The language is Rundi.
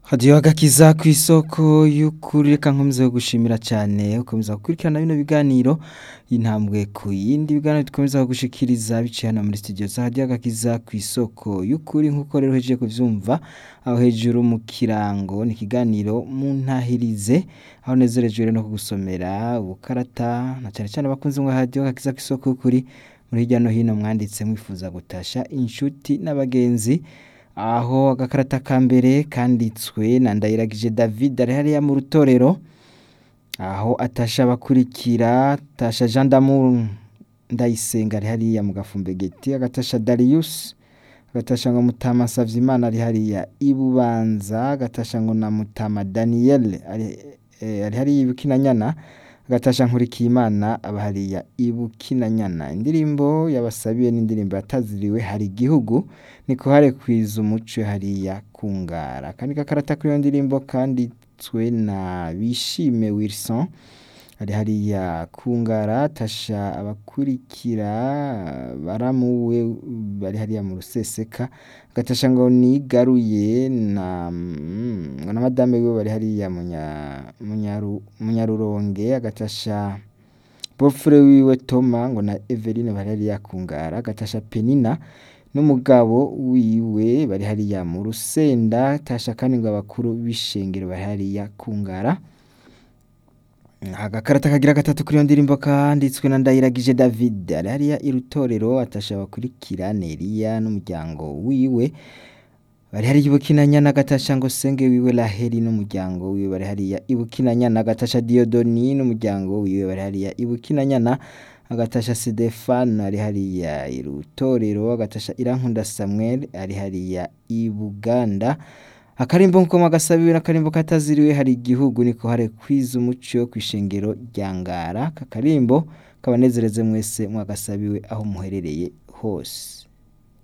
hadiyo agakiza ku isoko y'ukuri reka nkomeza gushimira cyane ukomeza gukurikirana bino biganiro intambwe ku yindi biganiro dukomeza gushikiriza biciye hano muri studio za hadiyo agakiza ku isoko y'ukuri nk'uko rero hejeje kuvyumva aho hejuru mu kirango ni ikiganiro muntahirize aho nezerejwe rero no kugusomera ubukarata na cyane cyane abakunzi mwa hadiyo agakiza ku isoko y'ukuri muri hirya no hino mwanditse mwifuza gutasha inshuti n'abagenzi aho agakarata ka mbere kanditswe na ndayiragije david ari hariya mu rutorero aho atasha abakurikira tasha jean d'amour ndayisenga ari hariya mu gafumbegeti agatasha darius agatasha ngo mutama savyimana ari hariya ibubanza agatasha ngo na mutama daniel ari eh, ari hariya ibukinanyana agatasha nkurikiyimana aba hariya ibukinanyana indirimbo yabasabiye n'indirimbo yataziriwe hari igihugu niko hare kwiza umuco hariya kungara kandi gakarata kuri iyo ndirimbo kanditswe na bishime wilson ari hariya kungara tasha abakurikira baramuwe bari hariya mu ruseseka agatasha ngo nigaruye na mm, ngo na madame wiwe bari hariya munya- munyaru- munyaruronge agatasha bofure wiwe toma ngo na eveline bari hariya kungara agatasha penina n'umugabo wiwe bari hariya mu rusenda tasha kandi ngo abakuru b'ishengero bari hariya kungara agakarata kagira gatatu kuri iyo ndirimbo kanditswe na ndayiragije david ari hariya irutorero atasha abakurikira neriya n'umuryango wiwe bari hariya ibukinanyana agatasha ngo senge wiwe raheli n'umuryango wiwe bari hariya ibukinanyana agatasha diodoni n'umuryango wiwe bari hariya ibukinanyana agatasha Stefano ari hariya irutorero agatasha Irankunda Samuel ari hariya i Buganda akarimbo nko magasabiwe n'akarimbo kataziriwe hari igihugu niko hare kwiza umuco kwishengero rya Ngara kakarimbo kabanezereze mwese mwagasabiwe aho muherereye hose